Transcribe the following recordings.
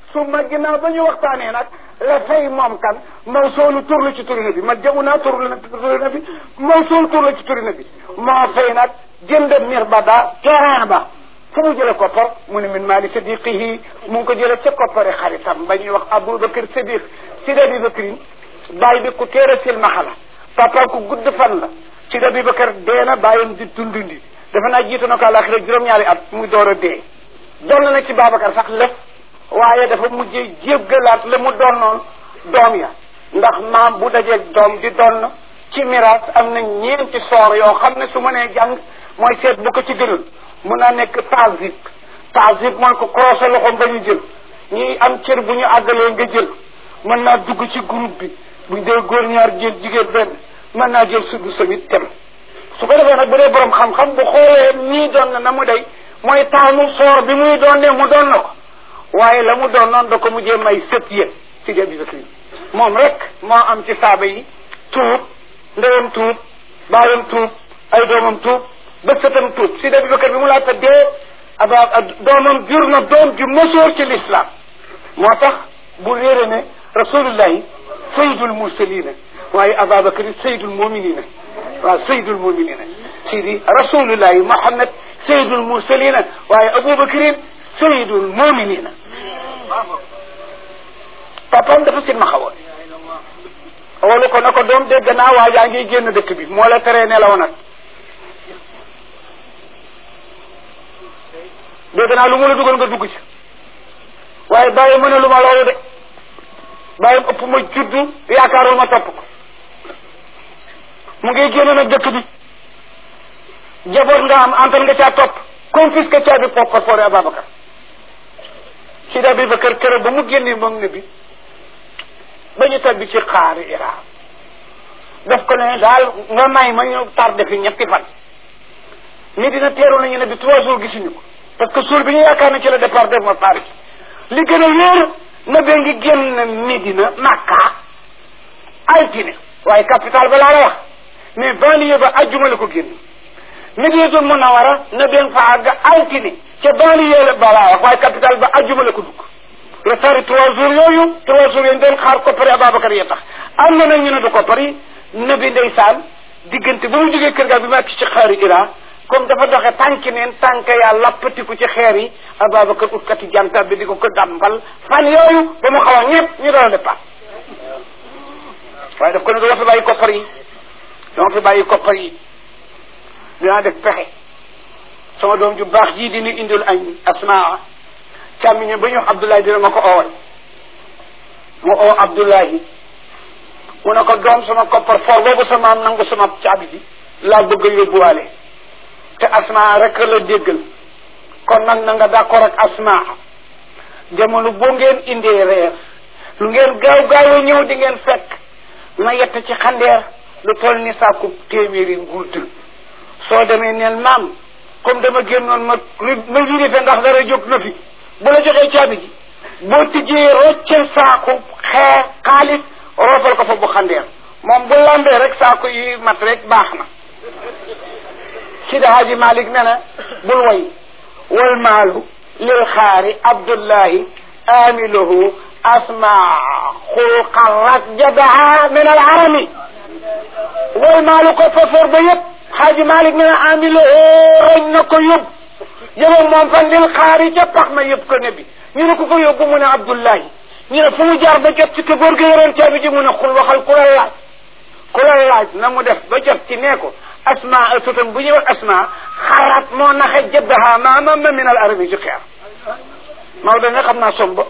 su ma ginnaaw ba ñu waxtaanee nag la fay moom kan mawsoolu tur la ci turi na bi ma jamu naa tur la turi na bi mawsoolu tur la ci turi na bi moo fay nag jënd mir ba daa terrain ba fu mu jële koppar mu ne min maali sadiqihi mu ngi ko jële ca koppari xaritam ba ñuy wax aboubacar sadiq sidi abibacrin bàyyi bi ku téere silmaxa la papa ku gudd fan la sidi abibaccar dee na bàyyam di dundundi dafa naa jiitu na ko àlaxira juróom-ñaari at muy door a dee doon na ci babacar sax lef waaye dafa mujjee jéggalaat la mu donnoon doom ya ndax maam bu dajeeg doom di donn ci miraas am na ñeenti soor yoo xam ne su ma nee jàng mooy seet bu ko ci gënul mun naa nekk tasib tasib mooy ko croisé loxoom ba ñu jël ñi am cër bu ñu àggalee nga jël mën naa dugg ci groupe bi buñ dee góor ñaar jël jigéen benn mën naa jël suddu samit tem su ko defee nag bu dee borom xam-xam bu xoolee ñii doon na na mu day mooy taamu soor bi muy doon ne mu doon na ko waaye la mu doon noonu da ko mujjee may sët yéen si jabi bakri moom rek moo am ci saaba yi tuub ndeyam tuub baayam tuub ay doomam tuub ba sëtam tuub si jabi bakri bi mu laata dee aba doomam jur na doom ju mësoor ci l'islam moo tax bu réere ne rasulullahi sayyidul mursalina waaye ababacry sayyidul muminina waaw sayyidul muminina sidi rasulullahi muhammad sayyidul mursalina waaye abubacrin sayyidul muminina papam dafa sin ma xawoon wolu ko na ko doom dégg naa waa jaa ngi génn dëkk bi moo la teree nelaw nag dégg naa lu mu la dugal nga dugg ci waaye bàyyi mu ne lu ma loolu de bàyyam ëpp ma juddu yaakaarul ma topp ko mu ngi génn nag dëkk bi jaboot nga am antan nga caa topp confisque caabi pokko foore Ababacar si da Abubakar kër ba mu génnee moom ne bi ba ñu tabbi ci xaari Iran daf ko ne daal nga may ma ñu tardé fi ñetti fan ni dina teeru nañu ne bi trois jours gisuñu ko parce que suur bi ñu yaakaar na ci la départ def ma Paris li gën a wéer na bee ngi génn Médina Makka altine waaye capital ba laa la wax mais banlieue ba ajjuma la ko génn Médinatul Munawara na bee fa àgg altine ca banlieue ba laa wax waaye capital ba ajjuma la ko dugg la tari trois jours yooyu trois jours yooyu doon xaar koppari Ababacar ya tax am na nag ñu ne du koppari na bi ndeysaan diggante ba mu jógee kër ga bi ma ci xaari Iran comme dafa doxe tànki neen tànk yaa lappatiku ci xeer yi Ababacar utkati janta bi di ko ko dàmbal fan yooyu ba mu xaw a ñëpp ñu doon a départ waaye daf ko ne dama fi bàyyi koppar yi dama fi bàyyi koppar yi dinaa def pexe sama doom ju baax jii dina indil añ asmaa càmmiñe ba ñu wax Abdoulaye dina ma ko oowal mu oo Abdoulaye mu ne ko doom sama koppar for boobu sama am nangu sama caabi bi laa bëgg a yóbbuwaale te asma rek la déggal kon nag na nga d'accord ak asma jamono boo ngeen indee reer lu ngeen gaaw gaaw ñëw di ngeen fekk ma yett ci xandeer lu toll ni sàkku téeméeri ngult soo demee neel maam comme dama génnoon ma ma vérifié ndax dara jóg na fi bu la joxee caabi ji boo tijjee roccel saaku xeer xaalis roofal ko fa bu xandeer moom bu lambee rek saaku yi mat rek baax na Sidi Hadji Malick ne na bul way wal maalu lil xaari Abdullahi amiluhu asma xulqan rajjabaha min al arami wal maalu ko fafor ba yëpp Hadji Malick ne na amiluhu roñ na ko yóbbu yëbam moom fan lil xaari ca pax ma yëpp ko ne bi ñu ne ku ko yóbbu mu ne Abdullahi ñu ne fu mu jaar ba jot ci te góor gi yoroon caabi ji mu ne xul waxal ku la laaj ku la laaj na mu def ba jot ci nee ko asma sutam bu ñuy wax asma xarat moo naxe jëddaha maama ma min al arabi ci xeer Maodo ne xam naa somba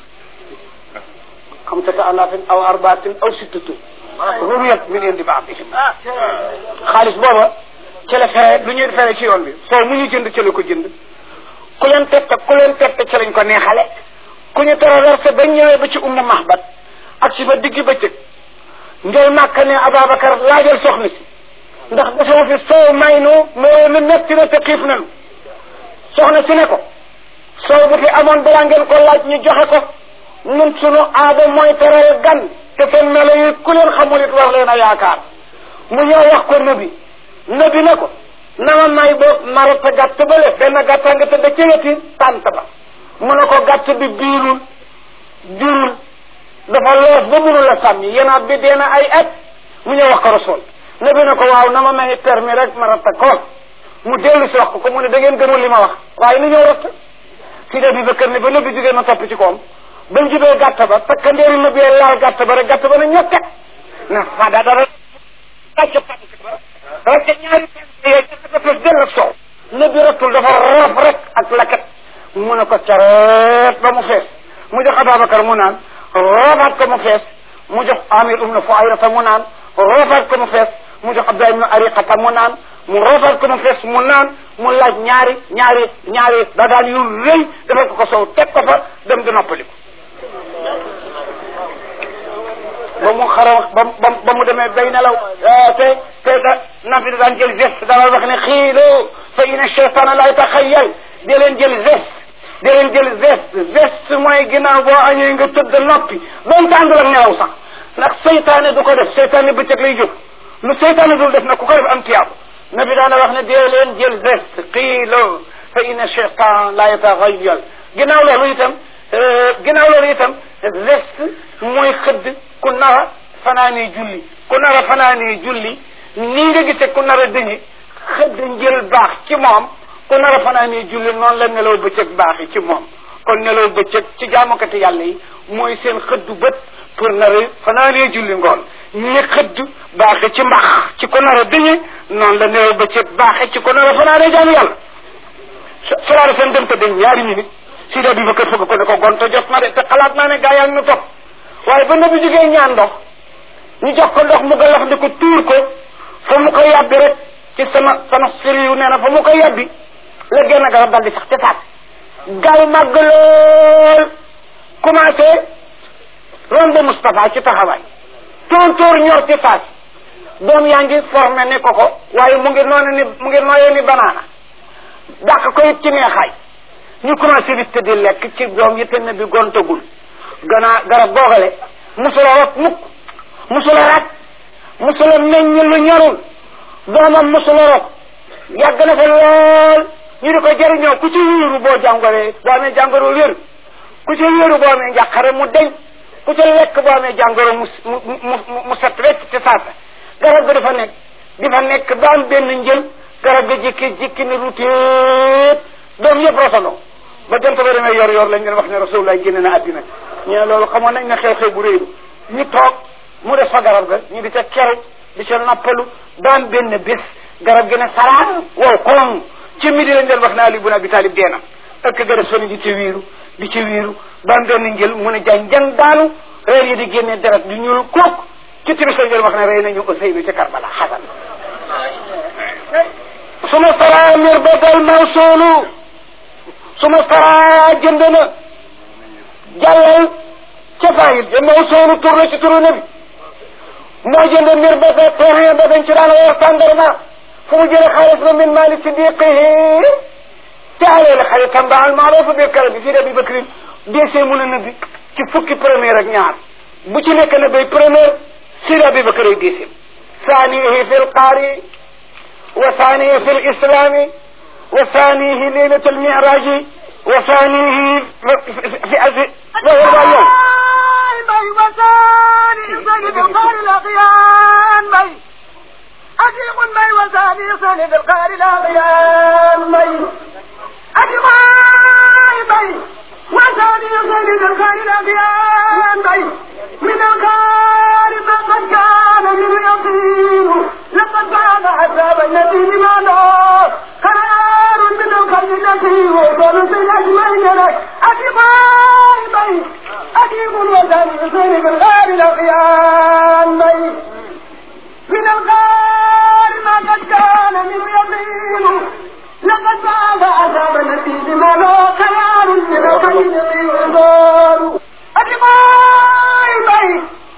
xam sata alafin aw arbaatin aw sittatu ruriyat min indi baadihim xaalis booba ci la fere lu ñuy fere ci yoon bi soo mu ñu jënd ci la ko jënd ku leen tette ku leen tette ci lañ ko neexale ku ñu traversé ba ñëwee ba ci umma mahbat ak si ba diggi bëccëg njël màkk ne Ababacar laajal soxna si ndax dafa fi soow may nu moo nu metti na te xiif nanu soxna si ne ko soow bu fi amoon balaa ngeen ko laaj ñu joxe ko ñun sunu aada mooy teral gan te seen melo yi ku leen xamul it war leen a yaakaar mu ñëw wax ko nabi nabi ne ko nama may boog marata gàtt bale benn gàttaa nga tëdd ci weti tànt ba mu ne ko gàtt bi biirul jurul dafa loof ba mënul a sàmmi yenaat bi dee na ay at mu ñëw wax ko rasul nabi ne ko waaw na ma may permis rek ma ratta ko mu dellu si wax ko ko mu ne da ngeen gëmul li ma wax waaye ni ñëw ratta si da bi ba kër ne ba nabi jógee ma topp ci koom bañ jubee gàtt ba takkandeeri nabi laal gàtt ba rek gàtt ba na ñokke na fada dara racc pànk ba racc ñaari pànk yooyu dafa fees dell ak soow nabi rattul dafa roof rek ak lakat mu ne ko careet ba mu fees mu jox Ababacar mu naan roofaat ko mu fees mu jox Amir ibn Fuayrata mu naan roofaat ko mu fees mu jox Abdullah ibn Ariqata mu naan mu roofaat ko mu fees mu naan mu laaj ñaari ñaari ñaari dagaan yu rëy defal ko ko sow teg ko fa dem di noppaliku ba mu xaraw ba ba ba mu demee bay nelaw te te da nafi da daan jël geste daan wax ne xiiloo fa inna cheytaana la yataxayyal di leen jël geste di leen jël geste geste mooy ginnaaw boo añee nga tëdd noppi doon tàndul ak nelaw sax ndax seytaane du ko def seytaane bëccëg lay jóg lu seytaane dul def nag ku ko def am tiyaabu nabi daana wax ne dee leen jël geste xiiloo fa inna cheytaan la yataxayyal ginnaaw loolu itam ginnaaw loolu itam geste mooy xëdd ku nara fanaanee julli ku nara fanaanee julli nii nga gisee ku nara dëñi xëdd njël baax ci moom ku nara fanaanee julli noonu la nelaw bëccëg baax yi ci moom kon nelaw bëccëg ci jaamukati yàlla yi mooy seen xëddu bët pour nara fanaanee julli ngoon ñi xëdd baaxe ci mbax ci ku nara dëñi noonu la nelaw bëccëg baaxe ci ku nara fanaanee jaamu yàlla solaara seen dem te dañ ñaari minute si da bi ba kër fëgg ko ne ko gonto jot na de te xalaat naa ne gaa yaa ngi nu topp waaye ba nabi jógee ñaan ndox ñu jox ko ndox mu galax di ko tuur ko fa mu ko yàbbi rek ci sama sama siri yu nee na fa mu ko yàbbi la génn garab dal di sax ca taat gaaw màgg lool commencé rombe Moustapha ci taxawaay tóor ñor ci taat doom yaa ngi formé ne ko ko waaye mu ngi noonu ni mu ngi nooyee ni banaana dàq ko it ci neexaay ñu commencé di tëddi lekk ci doom yi te ne bi gontagul gannaa garab googale musula rot mukk musula rat musula meññ lu ñorul doomam musula rot yàgg na fa lool ñu di ko jëriñoo ku ci wéeru boo jàngoree boo amee jàngoro wér ku ci wéeru boo amee njàqare mu deñ ku ci lekk boo amee jàngoro mu mu mu mu set wecc ci saasa garab ga dafa nekk di fa nekk ba am benn njël garab ga jikki jikki ni rutéet doom yëpp rotandoo ba jant ba demee yor yor lañ leen wax ne rasulullah génne na àddina ñu ne loolu xamoon nañ ne xew-xew bu réeru ñu toog mu des fa garab ga ñu di ca keru di ca noppalu daan benn bés garab gi ne saraat wow koŋ ci midi lañ leen wax ne Ali bun Abi Talib dee na ëkk ga des fa ni di ca wiiru di ca wiiru daan benn njël mu ne jàng jàng daanu reer yi di génne deret di ñuul kook ci timis lañ leen wax ne rey nañu Useynu ca Karbala xasan suma sara mir badal mawsuulu suma sara jënd na jàllal ca fayil ja mawsuulu tur la ci turu nabi moo jënd mir ba sa terrain ba dañ ci daan wax tàndarma fu mu jëlee xaalis ba min maali sidiqihi te aleel xaritam ba al maarufu bi kala bi fii Abi Bakrin deesee mun a nabi ci fukki première ak ñaar bu ci nekk na bay première Sidi Abi Bakr ay deesee saanihi fi lqaari wa saanihi fi lislami wa saanihi leylat almiraji wa saanihi fi alfi loolu yow bay wasaani sani bilqaari laqiyan bay ajiqun bay wasaani sani bilqaari laqiyan bay ajiqay bay wasaani sani bilqaari laqiyan bay من الغار ما قد كان من يطير لقد كان عذاب النبي بمعنى قرار من القلب التي وصل في الاجمعين لك اتباعي بي اجيب الوزن يصير بالغار الاغيان بي من الغار ما قد كان من يطير لقد كان عذاب النبي بمعنى قرار من القلب التي وصل أتباعي بي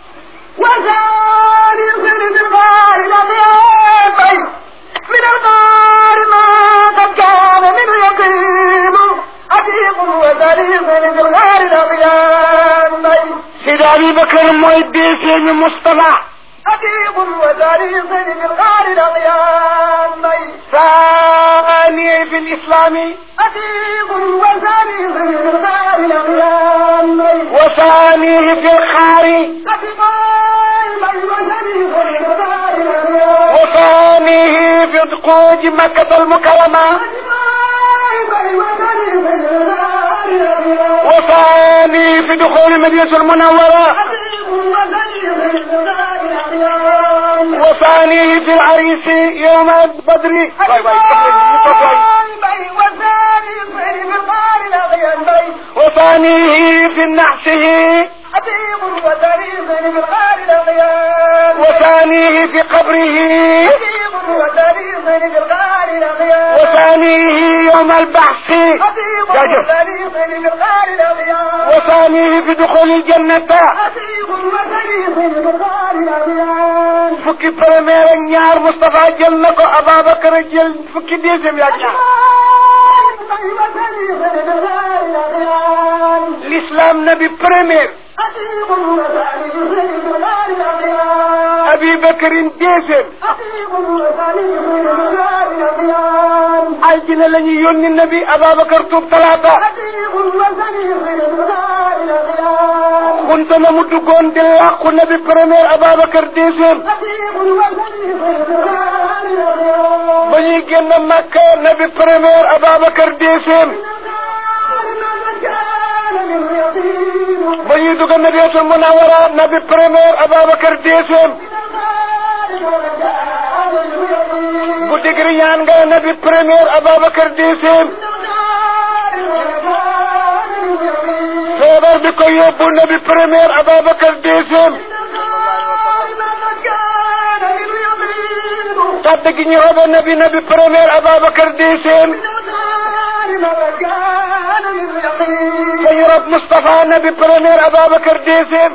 وزاني يصير بالغار الأغيار بي من الغار ما قد كان منه يقيم أتيق وزاني يصير بالغار الأغيار بي Sidi Abi Bakr mooy deesee Mustafa أتيق وزاني يصير بالغار الأغيار بي ثاني في الإسلام أتيق وزاني يصير بالغار الأغيار بي وثانيه في الخار وثانيه في دقوج مكة المكرمة وثانيه في دخول المدينة المنورة وثانيه في العريس يوم بدر باي باي وثانيه في نحسه وثانيه في قبره وثانيه يوم البحث وثانيه في دخول الجنة fukki premier ak ñaar Moustapha jël na ko Ababacar jël fukki deuxième yaak ñaar l'islam nabi premier Abi Bakarin deuxième aljina la ñu yónni nabi Ababacar tuub talaata xunta na mu duggoon di làqu nabi premier Ababacar deuxième ba ñuy génn Makka nabi premier Ababacar deuxième ba ñuy dugg Madinatul Munawwara nabi premier Ababacar deuxième bu digri ñaan nga nabi premier Ababacar deuxième feebar bi ko yóbbu nabi premier Ababacar deuxième tàdd gi ñu roba nabi nabi premier Ababacar deuxième fa ñu rob Moustapha nabi premier Ababacar deuxième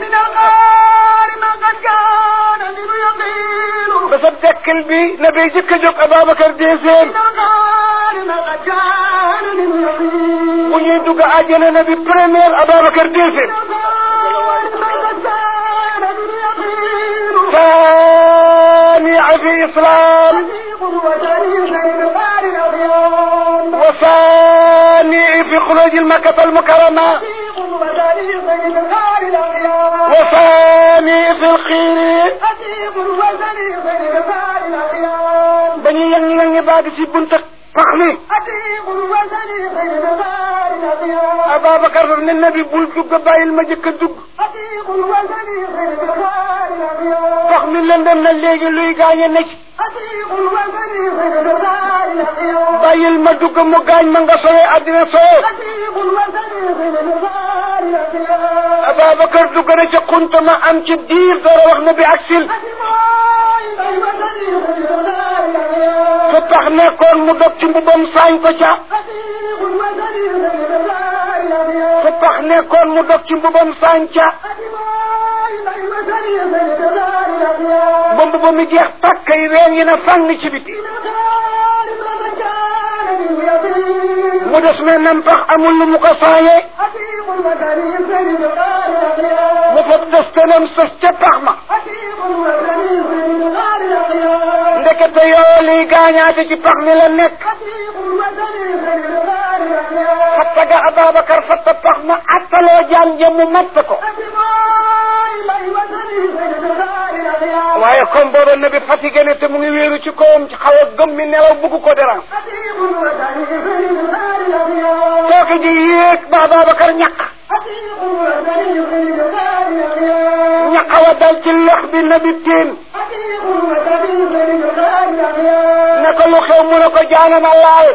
ba sa dekkal bi nabi jëkk a jóg Ababacar deuxième bu ñuy dugg àjjana nabi premier Ababacar deuxième ثاني في إسلام وثاني في خروج المكة المكرمة وثاني في الخير بني ينغي ينغي بعد في بنت فخمي أبا بكر من النبي بول دق بايل ما جëkk dugg wax mi lëndëm na léegi luy gaañe ne ci bàyyil ma dugg mu gaañ ma nga sowe àddina sowe Ababacar dugg na ca xunta ma am ci diir dara wax na bi aksil fu tax nekkoon mu dog ci mbubam saañ ko ca fu tax nekkoon mu dog ci mbubam saañ ca ba mbuba mi jeex tàkk yi ween yi na fàng ci biti mu des me nam pax amul lu mu ko saaye mu fa des tenam sës ca pax ma ndekete yoo liy gaañaate ci pax mi la nekk fatta ga Ababacar fatta pax ma attaloo jaan jëm mu matt ko waaye comme booba nabi fatigué ne te mu ngi wéeru ci kawam ci xaw a gëm mi nelaw bugg ko dérange kooku ji yéeg ba Ababacar ñaq ñaqawa dal ci lox bi nabi tiin ne ko lu xew mu ne ko jaanama laal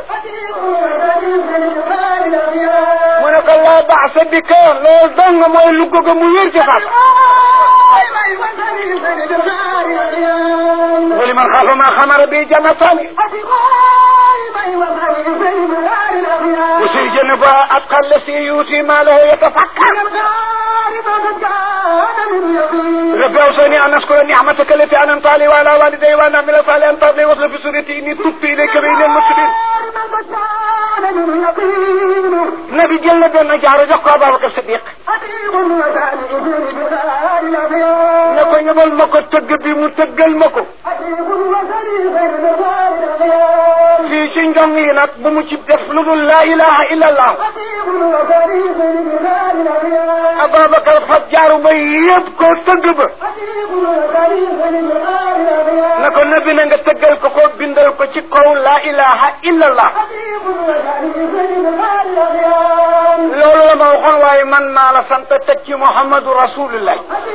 mu ne ko laa baasa bi ka loolu dong mooy lu goga mu wér ci faat ولمن خاف ما خمر به جنتان وسيجنب أتقى الذي يؤتي ماله يتفكر رب أوصاني أن أشكر نعمتك التي أنعمت علي وعلى والدي وأن أعمل صالحا ترضي وصل في سورتي إني تبت إليك بين المسلمين نبي جل بن جار جوكو أبا بكر الصديق ne ko ñëbal ma ko tëgg bi mu tëggal ma ko fii ci njong yi nag bu mu ci def lu dul laa ilaha illa allah Ababacar fab jaaru ba yëpp ko tëgg ba na ko nabi na nga tëggal ko ko bindal ko ci kaw laa ilaha illallah loolu la ma waxoon waaye man maa la sant teg ci Muhammadu Rasulullah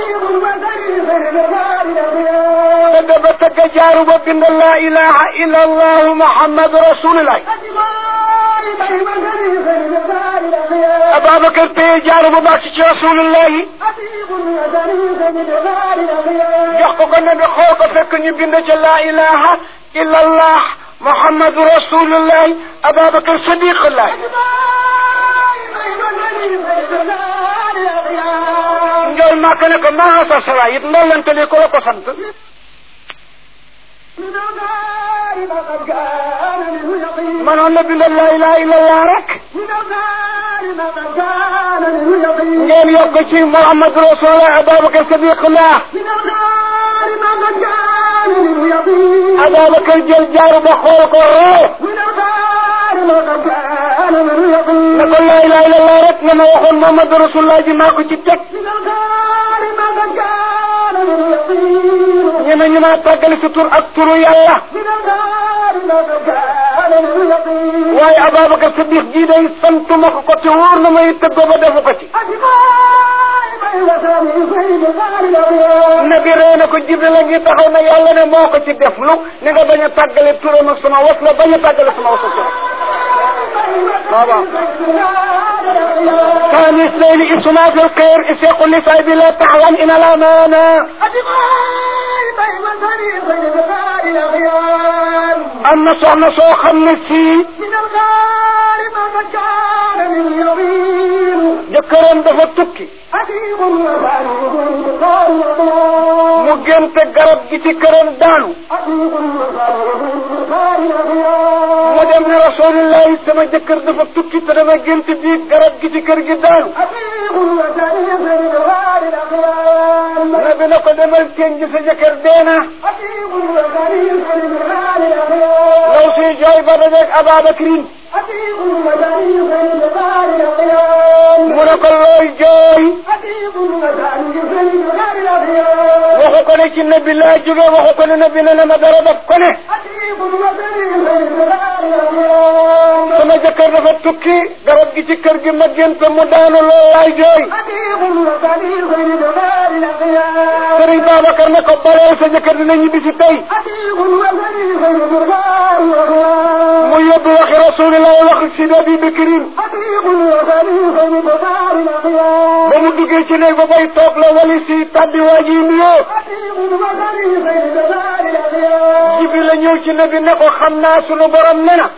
tëgg ba tëgg jaaru ba bindal laa ilaha illallah Muhammadu Rasulullah Ababacar téye jaaru ba baax ci Rasulullah yi jox ko ko ne bi xool ko fekk ñu bind ca laa ilaha illallah Muhammadu Rasulullah Ababacar Sadiqullah njool màkk ne ko maa sa sala it ndollante li ko la ko sant manoon na bindal laa ilaha illallah rek ngeen yokk ci Muhammadu Rasulullah Ababacar Sadiqullah Ababacar jël jaaru ba xool ko roo ne ko laa ilaha illallah rek nga ma waxoon Muhammadu Rasulullah ji maa ko ci teg ñeme ñu maa tàggali sa tur ak turu yàlla waaye Ababacar Sadiq ji day santuma ko ko te wóor na may tëggoo ba defu ko ci nabi ree na ko Jibril a ngi taxaw na yàlla ne moo ko ci def lu ni nga bañ a tàggale turam ak sama was la bañ a tàggale sama was ak waaw ثاني اثنين اسما في الخير اسيق لصاحب لا تعلم ان الامانه am na soxna soo xam ne sii jëkkëram dafa tukki mu génte garab gi ci këram daanu mu dem ne rasulillahi sama jëkkër dafa tukki te dama gént bi garab gi ci kër gi daanu nabi na ko demal teen ji sa jëkkër deena law si jooy ba dajeeg Ababakrin mu ne ko looy jooy waxu ko ne ci nabi laa jóge waxu ko ne nabi ne na ma dara daf ko ne sama jëkkër dafa tukki garab gi ci kër gi ma gént mu daanu loo laay jooy sëriñ Babacar ne ko baleel sa jëkkër dina ñibbi si tey mu yóbbu waxi rasulillah wax si Abi Bakrin ba mu duggee ci néeg ba bay toog la wali si tabbi waa ji nuyoo Jibril la ñëw ci nabi ne ko xam naa sunu borom ne na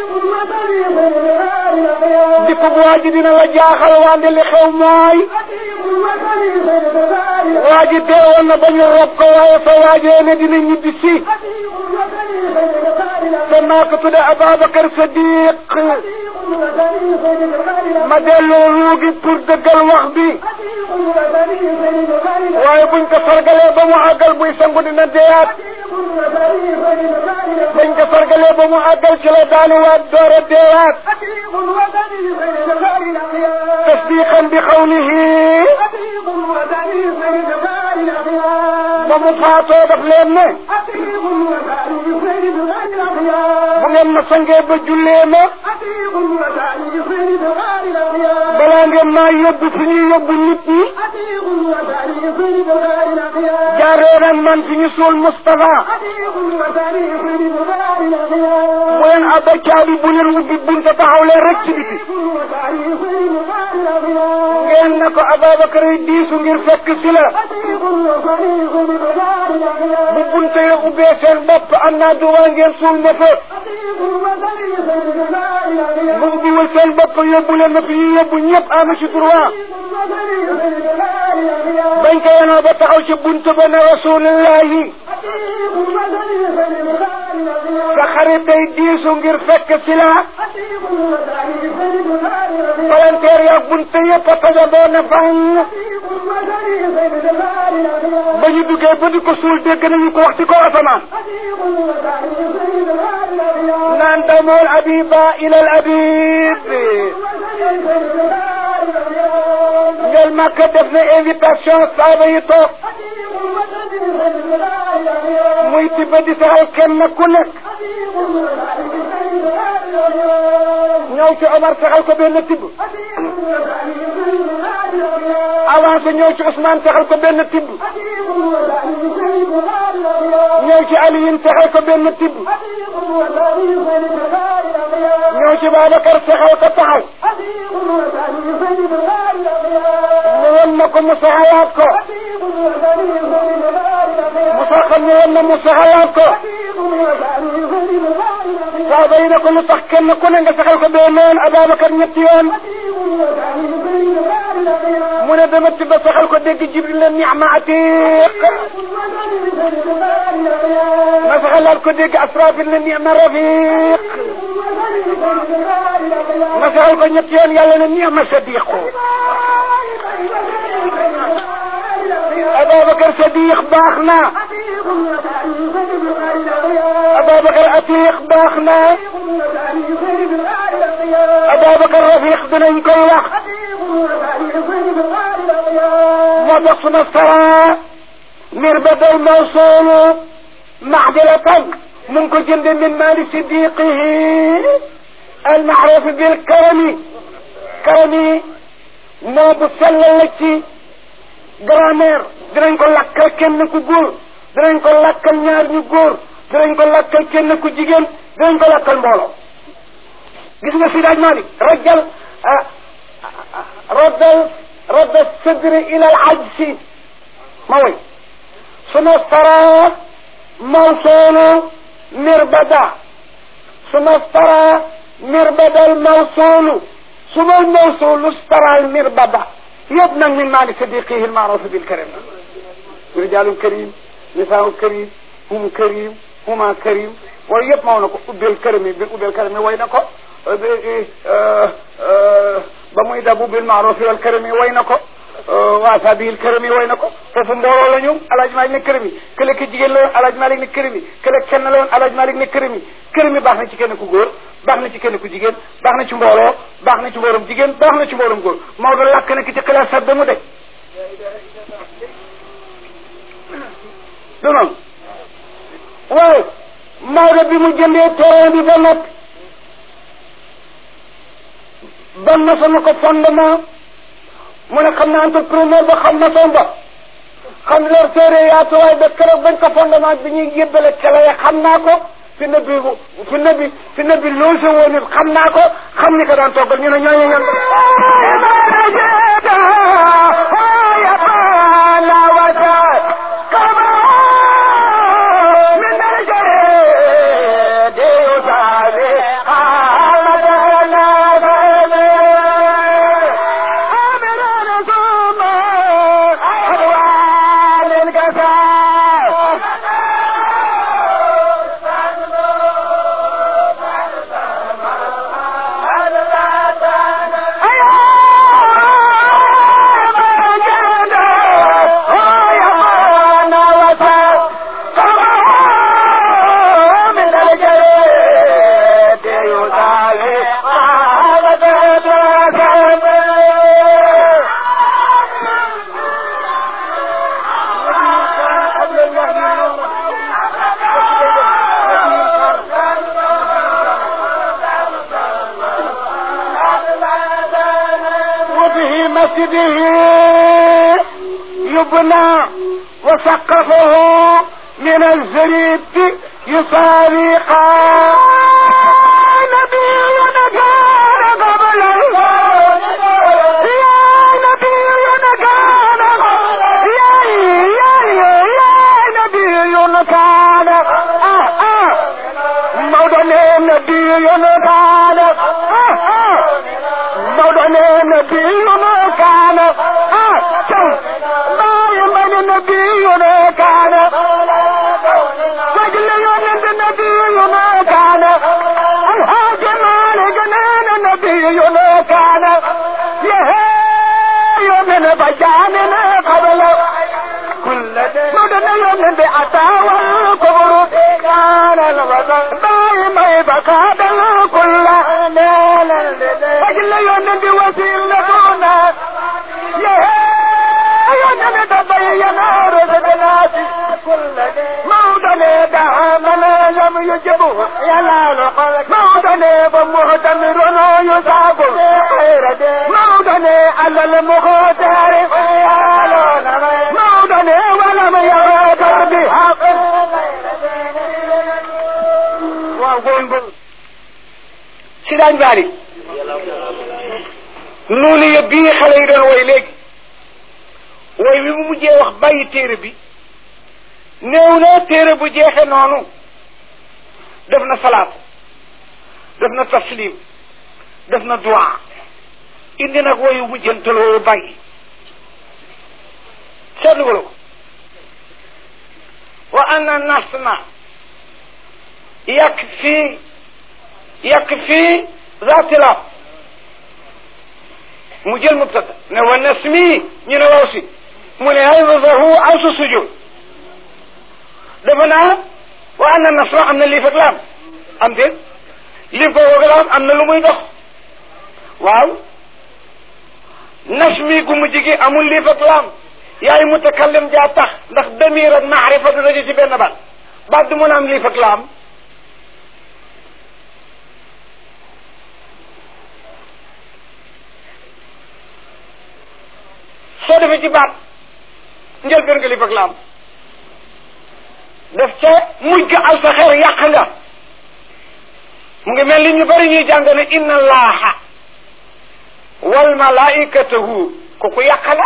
dikkub waa ji dina la jaaxal wante li xew mooy waa ji deewoon na ba ñu rob ko waaye fa waajee ne dina ñibbi si te maa ko tudde Ababacar Sadiq ma delloo ruugi pour dëggal wax bi waaye buñ ko sargalee ba mu àggal buy sangu dina deeyaat buñ ko sargalee ba mu àggal ci la daanuwaat door a deeyaat tasdiqan bi xawlihi ba mu faatoo daf leen ne bu ngeen ma sangee ba jullee ma balaa ngeen maa yóbbu fi ñuy yóbbu nit ñi jaaree nag man fi ñu suul Moustapha bu leen abba caabi bu leen ubbi bunta taxaw leen rek ci biti ngeen ne ko Ababacar yi diisu ngir fekk si la bu bunte ya ubbee seen bopp am naa duwaa ngeen suul ma fa bu ubbiwul seen bopp yóbbu leen ma fi ñu yóbbu ñëpp am ci droit bañ ko yenoo ba taxaw ci buntu ba ne rasulillahi sa xarit day diisu ngir fekk si la palanteer yaag bunte yëpp a tajandoo ne fang ba ñu duggee ba di ko suul dégg nañu ko wax ci kaw asamaan naan damool abiba ilal abib ngel Makka def na invitation saaba yi toog muy tibb di saxal kenn ku nekk ñëw ci Omar saxal ko benn tibb avancé ñëw ci Ousmane saxal ko benn tibb ñëw ci Aliyin saxal ko benn tibb ñëw ci Babacar saxal ko taxaw mu won na ko mu saxalaat ko mu saxal mu won na mu saxalaat ko saaba yi ne ko lu tax kenn ku ne nga saxal ko bee noon Ababacar ñetti yoon mu ne dama tibb saxal ko dégg Jibril la ni'ma atiq ma saxalaat ko dégg Asrafil la ni'ma rafiq ma saxal ko ñetti yoon yàlla ne ni'ma sadiqu Ababacar sadiq baax na Ababacar atiq baax na Ababacar rafiq dinañ koy wax moo tax suna sara mirbadal mawsuulu maxdilatan mu ngi ko jënde min maali sidiqihi almaaruf bil karami karami moo bu sellal la ci grammaire dinañ ko lakkal kenn ku góor dinañ ko lakkal ñaar ñu góor dinañ ko lakkal kenn ku jigéen dinañ ko lakkal mbooloo gis nga si daaj Malik rajal raddal radda sadri ila al ajsi ma woy suma stara mawsuulu mirbada suma stara mirbada al mawsuulu suma al mawsuulu stara al mirbada yëpp nag min maali sadiqihi al maaruf bil karim rijaalun karim nisaa'un karim hum karim huma karim waaye yëpp maw na ko ubbeel karami bi ubbeel karami way na ko ba muy dabu bil maaruf wal karami way na ko waasa bil karami way na ko foofu mbooloo la ñu alaaj Malik ne karami kële ki jigéen la woon alaaj Malik ne karami kële kenn la woon alaaj Malik ne karami karami baax na ci kenn ku góor baax na ci kenn ku jigéen baax na ci mbooloo baax na ci mbooloom jigéen baax na ci mbooloom góor Maodo lakk na ki ci xilaas sax ba mu dej du noonu waaye Maodo bi mu jëndee terrain bi ba nag ban na sama ko fondement mu ne xam na entrepreneur ba xam na son ba xam leur téere yaatuwaay ba keroog bañ ko fondement bi ñuy yëbbale kele ya xam naa ko fi ne bi fi ne bi fi ne bi loose woon it xam naa ko xam ni ko daan toggal ñu ne ñooñu ñan مسجده يبنى وسقفه من الزريد يصاري نبينا كان قبل يا نبينا كان يا يا يا نبينا كان آه آه مولانا نبينا كان آه آه مولانا نبينا كان آه شوف ما يمن نبينا كان وجل يوم نبينا كان موطني دعا من لم يجبه ينال قلق موطني بمهتمر يصاب خير موطني على المختار موطني ولم يغادر بحق وقول سيدان بالي noonu ya bii xale yi doon woy léegi woy wi mu mujjee wax bàyyi téere bi néew na téere bu jeexe noonu def na salaat def na taslim def na duwaa indi nag woyu mujjantaloo bàyyi seetlu ko wa anna nasna yak fii yak fii zatila mu jël mubtada ne wa nasmi ñu ne waaw si mu ne haydahu asu sujud dafa naa wa anna nasra am na liif ak laam am déet liif ko woog laam am na lu muy dox waaw nasmi gu mujj gi amul liif ak laam yaay mutakallim jaa tax ndax damir ak maarifa du daje ci benn baat baat du mën a am liif ak laam soo defee ci baat njëlbeen nga liif ak laam def ca mujj ga al sa xeer yàq nga mu ngi mel ni ñu bari ñuy jàng ne inna allaha wal malaikatahu kooku yàq la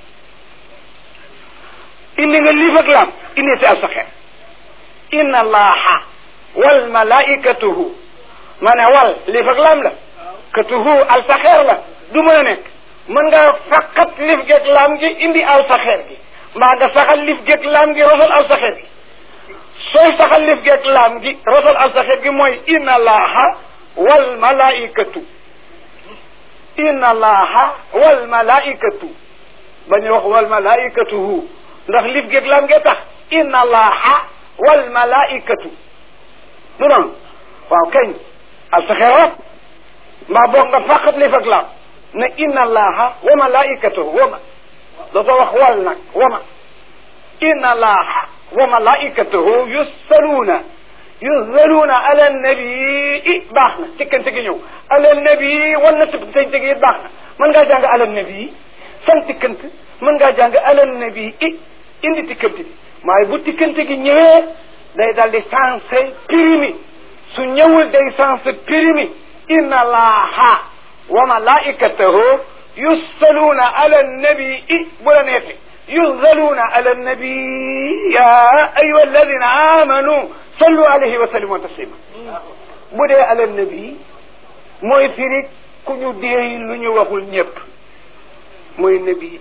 indi nga liif ak laam indi si al sa xeer inna allaha wal malaikatahu ma ne wal liif ak laam la katuhu al sa xeer la du mën a nekk mën nga faqat lif geeg laam gi indi al sa xeer gi mbaa nga saxal lif geeg laam gi rosal al sa xeer gi sooy saxal lif geeg laam gi rosal al sa xeer gi mooy inna allaha wal malaikatu inna allaha wal malaikatu bañu wax wal malaikatuhu ndax lif geeg laam gee tax inna allaha wal malaikatu du noonu waaw kañ al sa xeer rek mbaa boog nga faqat lif ak laam ne inna allaha wa malaikatahu wama dootoo wax wal nag wama inna allaha wa malaikatahu yusalluuna yusalluuna ala nabii baax na tikkante gi ñëw ala nabii wan na tikkante gi baax na mën ngaa jàng ala nabii san tikkante mën ngaa jàng ala nabii indi tikkante gi waaye bu tikkante gi ñëwee day dal di sensé pirimi su ñëwul day sensé pirimi inna allaha wa malaikatahu yusalluuna ala nabii bu la neexee yusalluuna ala nabii ya ayuha alladina amanu sallu alayhi wa sallimu taslima bu dee ala nabii mooy firi ku ñu déey lu ñu waxul ñëpp mooy nabii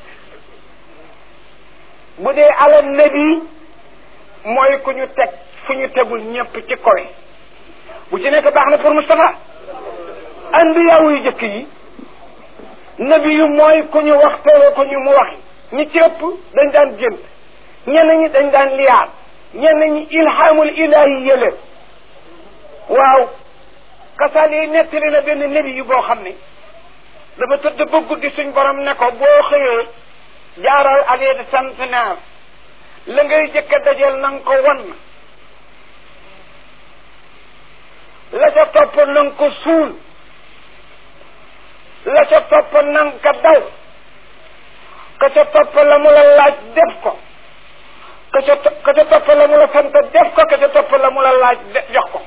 bu dee ala nabii mooy ku ñu teg fu ñu tegul ñëpp ci koy bu ci nekk baax na pour Moustapha anbiyaawu yu jëkk yi nabi yu mooy ku ñu wax tere ko ñu mu waxi ñi ci ëpp dañ daan gént ñenn ñi dañ daan liyaar ñenn ñi ilhaamul ilahi yële waaw kasaal yi nettali na benn nabi yu boo xam ne dafa tëdd ba guddi suñ borom ne ko boo xëyee jaaral allée de centenaire la ngay jëkk a dajeel na nga ko wan la ca topp na nga ko suul la ca topp na nga ko daw ka ca topp la mu la laaj def ko ka ca ka ca topp la mu la sant def ko ka ca topp la mu la laaj jox ko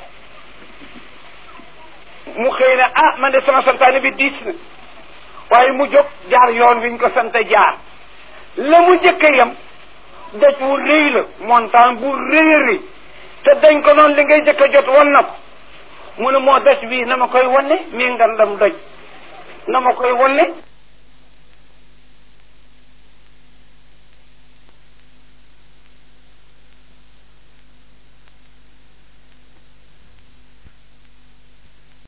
mu xëy ne ah man de sama santaane bi diis na waaye mu jóg jaar yoon wi ñu ko sant jaar la mu jëkk yam doj wu rëy la montagne bu rëy a rëy te dañ ko noonu li ngay jëkk a jot wan na ko mu ne moo doj bii na ma koy wane mii ngandam doj na ma koy wane